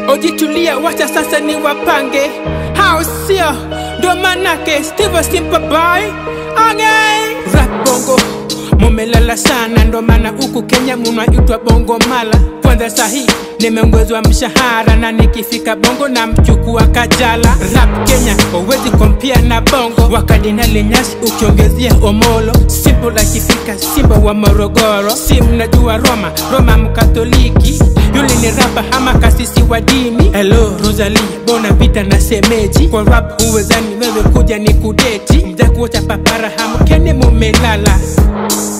ojitulia wacha sasa ni wapange hao sio ndo manake steve simple boy okay. rap bongo mumelala sana ndo maana huku kenya munaitwa bongo mala kwanza sahi nimeongezwa mshahara na nikifika bongo na mchukua kajala rap kenya uwezi kompia na bongo wakadinali nyasi ukiongezea omolo simple akifika simba wa morogoro si mnajua roma roma mkatoliki yule ni rapa ama kasisi wa dini hello rosali bona vita na semeji kwa rap huwezani wewe kuja ni kudeti mjakuocha papara hamkene mumelala